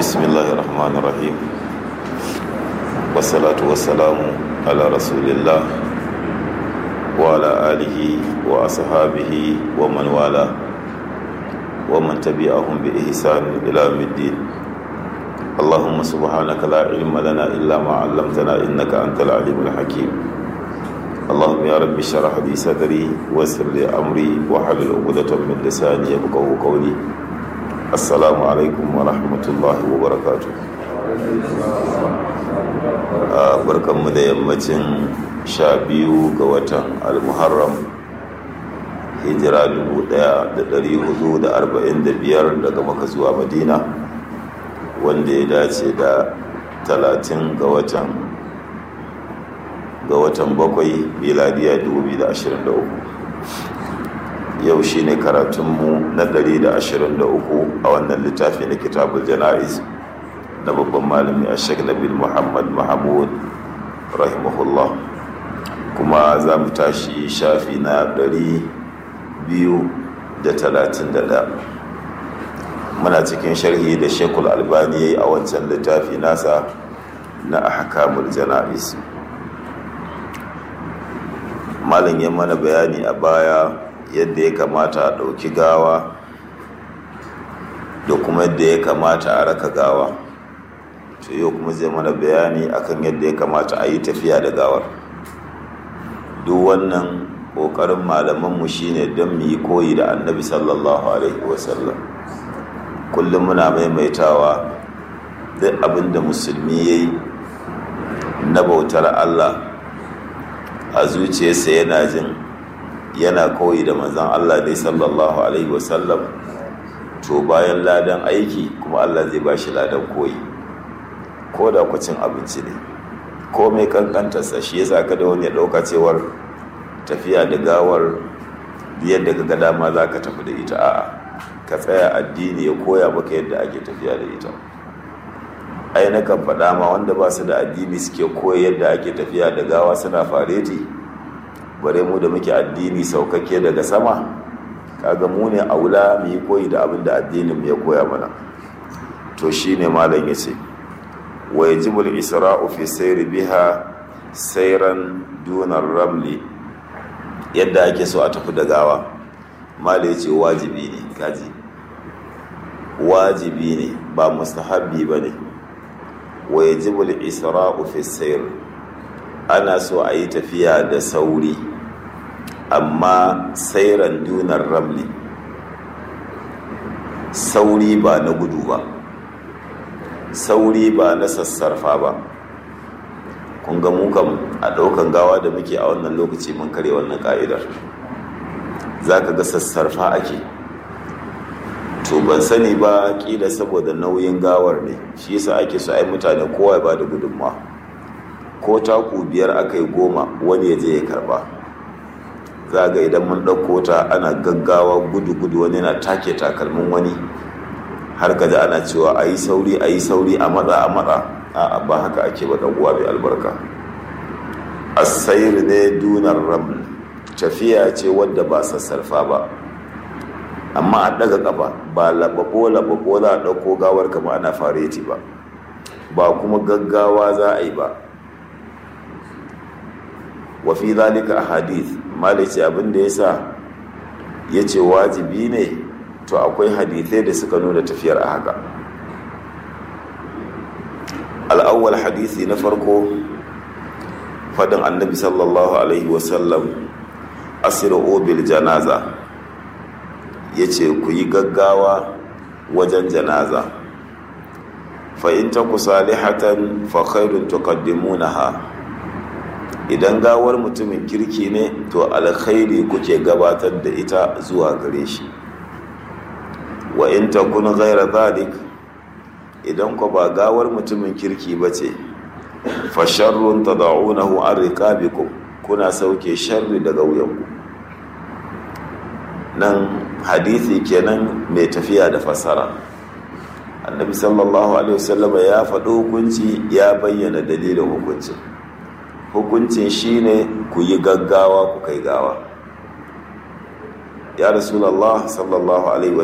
بسم الله الرحمن الرحيم والصلاة والسلام على رسول الله وعلى آله وأصحابه ومن والاه ومن تبعهم بإحسان إلى يوم الدين اللهم سبحانك لا علم لنا إلا ما علمتنا إنك أنت العليم الحكيم اللهم يا رب اشرح لي صدري ويسر لي أمري واحلل عقدة من لساني يفقهوا قولي assalamu alaikum wa rahmatullahi wa barakatu barkanmu da yammacin sha biyu ga watan almuharram hijira 1445 daga maka zuwa madina wanda ya dace da 30 ga watan ga watan bakwai miladiya 2023 yau shi ne karatunmu na 123 a wannan littafi na kitabul jana'iz na babban malami a shek nabil muhammad mahamud rahimahullah kuma za mu tashi shafi na 231 muna cikin sharhi da shekul albani ya yi a wancan littafi nasa na ahkamul jana'iz malam ya mana bayani a baya yadda ya kamata a ɗauki gawa da kuma yadda ya kamata a raka gawa to yau kuma zai mana bayani akan yadda ya kamata a yi tafiya da gawar duk wannan ƙoƙarin malamanmu shine don mu yi koyi da annabi sallallahu alaihi wasallam kullum muna maimaitawa duk abin da musulmi ya yi na bautar allah a zuciyarsa yana jin yana koyi da manzan Allah dai sallallahu alaihi wasallam to bayan ladan aiki kuma Allah zai ba shi ladan koyi ko da kucin abinci ne ko mai kankantarsa shi ya ka da wani ya ɗauka cewar tafiya da gawar yadda ka ga dama za ka tafi da ita a'a ka tsaya addini ya koya maka yadda ake tafiya da ita ai na kan faɗa ma wanda ba su da addini suke koya yadda ake tafiya da gawa suna fareti bare mu da muke addini saukake daga sama kaga mu ne aula mu yi koyi da abin da addinin ya koya mana to shine malam yace wa yajibul isra'u fi sayri biha sayran dunar ramli yadda ake so a tafi da gawa malam yace wajibi ne kaji wajibi ne ba mustahabbi bane wa yajibul isra'u fi sayr ana so a yi tafiya da sauri amma sairan dunar ramli sauri ba na gudu ba sauri ba na sassarfa ba kun ga mukan a ɗaukan gawa da muke a wannan lokaci mun kare wannan ka'idar za ka ga sassarfa ake to ban sani ba ƙila saboda nauyin gawar ne shi yasa ake so ai mutane kowa ba da gudunmawa ko taku biyar aka yi goma wani ya je ya karba za ga idan mun ɗauko ta ana gaggawa gudu-gudu wani na take takalmin wani har kaji ana cewa a yi sauri a yi sauri a matsa a matsa a ba haka ake ba uwa mai albarka asayir ne dunar ram tafiya ce wadda ba sassarfa ba amma a ɗaga ƙafa ba lababo lababo za a ɗauko gawar kama ana fareti ba ba kuma gaggawa za a yi ba wa fi zalika ahadith malice abin da yasa yace wajibi ne to akwai hadithai da suka nuna tafiyar a haka al'awwal hadisi na farko fadin annabi sallallahu alaihi wasallam asiru bil janaza yace ku yi gaggawa wajen janaza fa in taku salihatan fa khairun tuqaddimunaha idan gawar mutumin kirki ne to alkhairi kuke gabatar da ita zuwa gare shi wa in takun ghaira zalik idan ku ba gawar mutumin kirki bace fa sharrun tad'unahu an riqabikum kuna sauke sharri daga wuyanku nan hadisi kenan mai tafiya da fassara annabi sallallahu alaihi wasallam ya faɗo hukunci ya bayyana dalilin hukuncin hukuncin shine ku yi gaggawa ku kai gawa ya rasulallah sallallahu alaihi